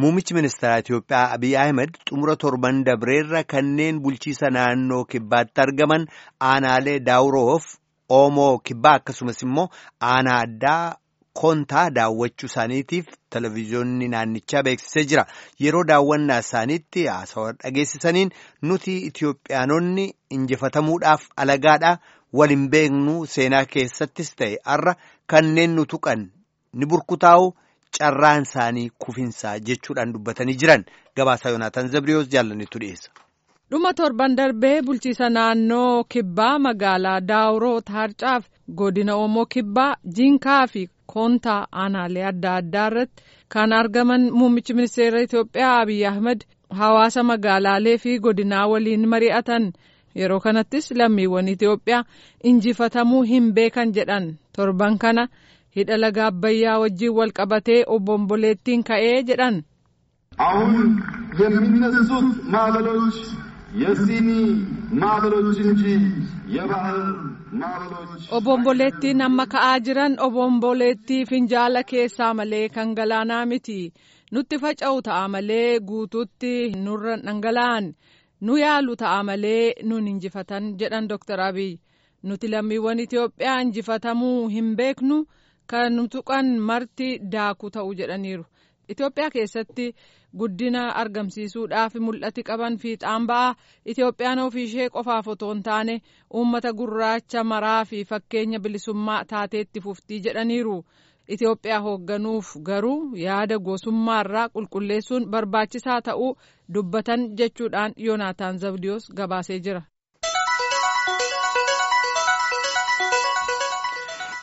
Muummichi ministeeraa Itiyoophiyaa Abiy Ahmed xumura torban dabreerra kanneen bulchiisa naannoo kibbaatti argaman aanaalee daawuroof Oomoo kibbaa akkasumas immoo aanaa addaa kontaa daawwachuu isaaniitiif televezyiyoonni naannichaa beeksisee jira. Yeroo daawwannaa isaaniitti haasawaa dhageessisaniin nuti Itiyoophiyaanonni injifatamuudhaaf alagaadha waliin beeknu seenaa keessattis ta'e har'a kanneen nu tuqan ni burkutaa'u. carraan isaanii kufinsaa jechuudhaan dubbatanii jiran gabaasaa yoonaataan zabriyoos jaallannetu dhiyeessa. dhuma torban darbee bulchiisa naannoo kibbaa magaalaa daawuroo taarcaaf godina oomoo kibbaa jiinkaa fi koontaa aanaalee adda addaa irratti kan argaman muummichi ministeera itiyoophiyaa abiy ahmed hawaasa magaalaalee fi godinaa waliin mari'atan yeroo kanattis lammiiwwan itiyoophiyaa injifatamuu hin beekan jedhan torban kana. hidha laga abbayyaa wajjiin wal qabatee obomboleettiin ka'ee jedhan. አሁን የሚነሱት ማዕበሎች የሲኒ ማዕበሎች እንጂ የባህር ማዕበሎች obomboleettiin amma ka'aa jiran obomboleettii finjaala keessaa malee kan galaanaa miti nutti faca'u ta'a malee guutuutti nurra dhangala'an nu yaalu ta'a malee nun injifatan jedhan Dr. Abiy nuti lammiiwwan Itiyoophiyaa injifatamuu hin beeknu. kan tuqan marti daakuu ta'u jedhaniiru Itoophiyaa keessatti guddina argamsiisuudhaaf mul'ati qaban fiixaan ba'a Itoophiyaan ofii ishee qofaaf otoo hin taane uummata gurraacha maraa fi fakkeenya bilisummaa taateetti fuftii jedhaniiru Itoophiyaa hoogganuuf garuu yaada gosummaarraa qulqulleessuun barbaachisaa ta'uu dubbatan jechuudhaan yoonaataan zabdiyoos gabaasee jira.